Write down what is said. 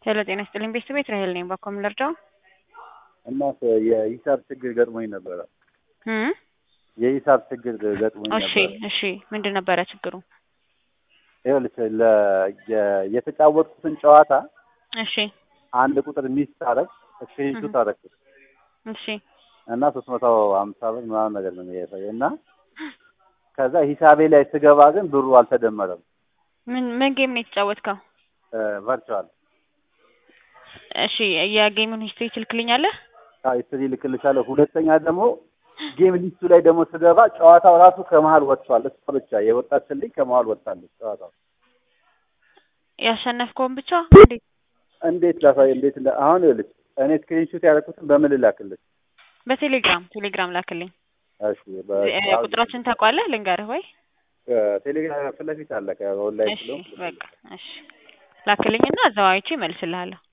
ሄሎ ጤና ይስጥልኝ ቤተሰብ ቤት ራሄል ነኝ። ባኮ ምን ልርዳው? እና የሂሳብ ችግር ገጥሞኝ ነበረ። እም የሂሳብ ችግር ገጥሞኝ እሺ ነበረ። እሺ ምንድን ነበረ ችግሩ? ይኸውልሽ ለ- የ- የተጫወትኩትን ጨዋታ እሺ አንድ ቁጥር ሚስ ታረግ ስክሪንሹት እህ። ታረግኩት እሺ እና ሶስት መቶ ሀምሳ ብር ምናምን ነገር ነው የሚያሳየው እና ከዛ ሂሳቤ ላይ ስገባ ግን ብሩ አልተደመረም። ምን ምን ጌም ነው የተጫወትከው? ቨርቹዋል እሺ የጌሙን ሂስትሪ ትልክልኛለህ? ሂስትሪ ልክልሻለሁ። ሁለተኛ ደግሞ ጌም ሊስቱ ላይ ደግሞ ስገባ ጨዋታው ራሱ ከመሀል ወጥቷል። እሷ ብቻ የወጣችልኝ ከመሀል ወጥታለች ጨዋታው። ያሸነፍከውን ብቻ እንዴት? እንዴት ላሳይ? እንዴት እንደ አሁን ይኸውልሽ እኔ ስክሪንሹት ያደረኩትን በምን ልላክልሽ? በቴሌግራም ቴሌግራም ላክልኝ። እሺ በ- እ- ቁጥራችን ታውቀዋለህ? ልንገርህ ወይ? ቴሌግራም ፊት ለፊት አለ ከኦንላይን እሺ ስለሆንኩ በቃ እሺ ላክልኝና እዛው አይቼ እመልስልሃለሁ።